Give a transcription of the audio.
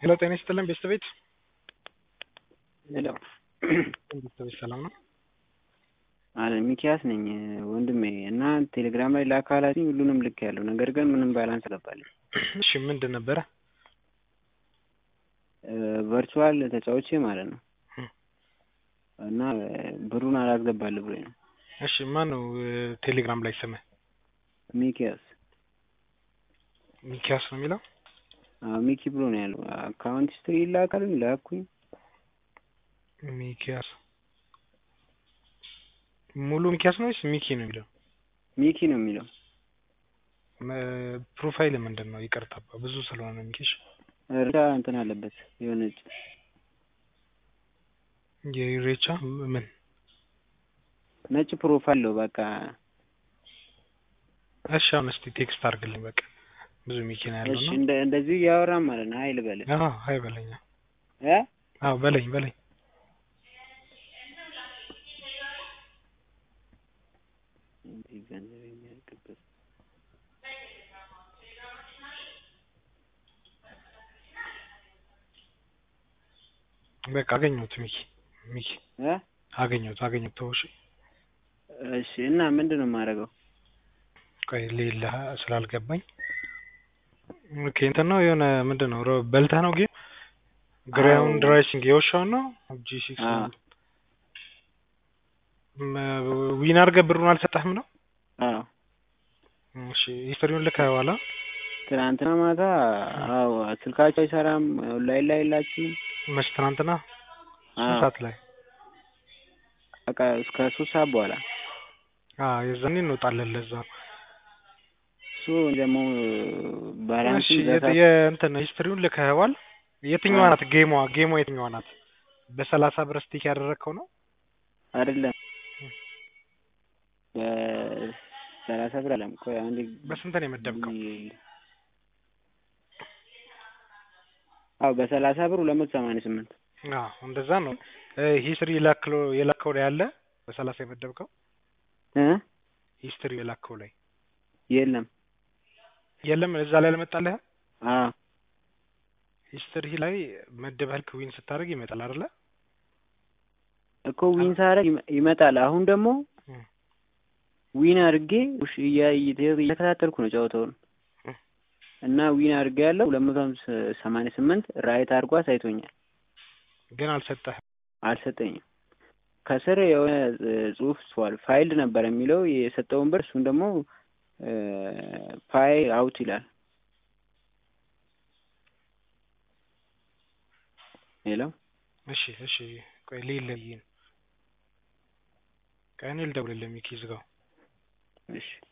ሄሎ ጤና ይስጥልን ቤተሰቤት ሄሎ ቤተሰቤት ሰላም ነው? አለ ሚኪያስ ነኝ ወንድሜ እና ቴሌግራም ላይ ላካላትኝ ሁሉንም ልክ ያለው ነገር ግን ምንም ባላንስ አልገባልኝ። እሺ ምንድን ነበረ? ቨርቹዋል ተጫውቼ ማለት ነው እና ብሩን አላስገባል ብሎኝ ነው። እሺ ማን ነው ቴሌግራም ላይ ስምህ? ሚኪያስ ሚኪያስ ነው የሚለው? አዎ ሚኪ ብሎ ነው ያለው። አካውንት ሂስትሪ ይላካልኝ ላኩኝ። ሚኪያስ ሙሉ ሚኪያስ ነው ወይስ ሚኪ ነው የሚለው? ሚኪ ነው የሚለው። ፕሮፋይል ምንድን ነው? ይቅርታ ብዙ ስለሆነ ሚኪሽ እርዳ እንትን አለበት የሆነች የኢሬቻ ምን ነጭ ፕሮፋይል ነው በቃ። እሺ አሁን እስኪ ቴክስት አድርግልኝ በቃ ብዙ ሚኪ ነው ያለው እሺ ነው። እንደ እንደዚህ እያወራን ማለት ነው። ሀይል በል አዎ ሀይ በለኝ። እ አዎ በለኝ በለኝ። እንዲህ ገንዘብ የሚያልቅበት በቃ አገኘሁት ሚኪ ሚኪ እ አገኘሁት አገኘሁት ተወው እሺ። እሺ እና ምንድን ነው የማደርገው? ቆይ ሌላ ስላልገባኝ ኦኬ እንትን ነው የሆነ ምንድን ነው ሮ- በልተህ ነው ጌም ግራውንድ ራይሲንግ የውሻውን ነው ጂ ሲክስ አዎ ዊን አድርገህ ብሩን አልሰጠህም ነው? አዎ እሺ ሂስትሪውን ልከኸዋል? አ? ትናንትና ማታ አዎ ስልካቸው አይሰራም ኦንላይን ላይ የላችሁም መች ትናንትና ስንት አዎ ሰዓት ላይ? በቃ እስከ ሶስት ሰዓት በኋላ አዎ የዛኔ እንወጣለን ለዛ ነው። እሱ ደግሞ ባላንስ እሺ የት- የእንትን ሂስትሪውን ልከኸዋል? የትኛዋ ናት ጌሟ ጌሟ የትኛዋ ናት? በሰላሳ ብር ስቲክ ያደረግከው ነው? አይደለም በሰላሳ ብር አለም ቆይ አንዴ በስንት ነው የመደብከው? አዎ በሰላሳ ብር ሁለት መቶ ሰማንያ ስምንት አዎ እንደዛ ነው። ሂስትሪ የላክለው የላከው ላይ አለ በሰላሳ የመደብከው እ ሂስትሪ የላከው ላይ የለም የለም እዛ ላይ አልመጣልህ? አዎ ሂስትሪ ላይ መደበህ ዊን ስታደርግ ይመጣል አይደለ? እኮ ዊን ሳረግ ይመ- ይመጣል። አሁን ደግሞ እም። ዊን አድርጌ ውሽ እያ- እየ- እየተከታተልኩ ነው ጨዋታውን እም። እና ዊን አድርጌ ያለው ሁለት መቶ ሃምሳ- ሰማንያ ስምንት ራይት አድርጎ አሳይቶኛል። ግን አልሰጠህም። አልሰጠኝም። ከስር የሆነ እ, ጽሁፍ ጽፏል። ፋይልድ ነበር የሚለው የሰጠውን ብር እሱን ደግሞ ፋይ አውት ይላል። ሄሎ እሺ እሺ ቆይ ልይልህ። ቆይ እኔ ልደውልልህ ሚኪ ዝጋው። እሺ